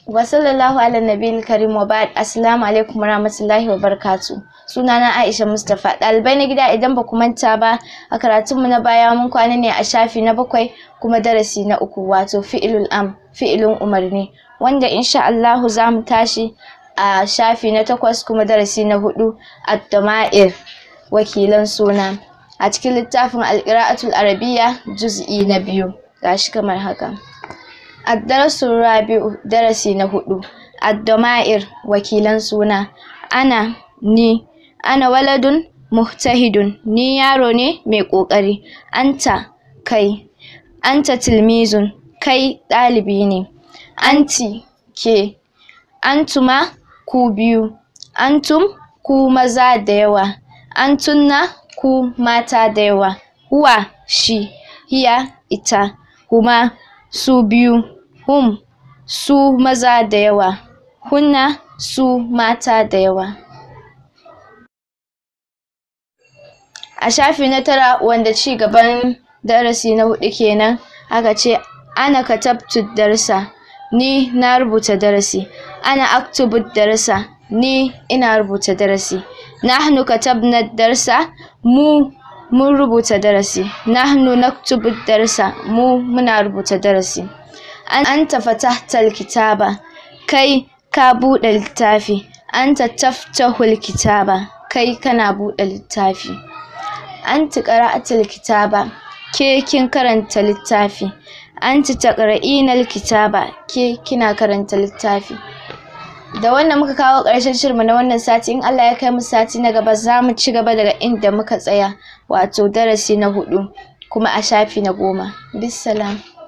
wa sallallahu ala nabiyil karim wa ba'd assalamu alaikum warahmatullahi wabarakatuh sunana Aisha Mustafa ɗalibai na gida idan ba ku manta ba a karatunmu na baya mun kwana ne a shafi na bakwai kuma darasi na uku wato fi'ilul am fi'ilun umarni wanda insha Allahu za mu tashi a shafi na takwas kuma darasi na hudu ad-dama'ir wakilan suna a cikin littafin al-qira'atul arabiyya juz'i na biyu gashi kamar haka ad-darasul rabi'u darasi na hudu ad-dama'ir wakilan suna ana ni ana waladun muhtahidun ni yaro ne mai ƙoƙari anta kai anta tilmizun kai ɗalibi ne anti ke antuma ku biyu antum ku maza da yawa antunna ku mata da yawa huwa shi hiya ita huma su biyu hum su maza da yawa hunna su mata da yawa a shafi na tara wanda ci gaban darasi na hudu kenan aka ce ana katabtu darsa ni na rubuta darasi ana aktubu darsa ni ina rubuta darasi nahnu katabna darsa mu mun rubuta darasi nahnu naktubu darsa mu muna rubuta darasi anta fatahtal kitaba kai ka buɗe littafi anta taftahul kitaba kai kana buɗe littafi anti qara'atil kitaba ke kin karanta littafi anti taqra'inal kitaba ke kina karanta littafi da wannan muka kawo ƙarshen shirmu na wannan sati in Allah ya kai mu sati na gaba za mu ci gaba daga inda muka tsaya wato darasi na hudu kuma a shafi na goma bisalam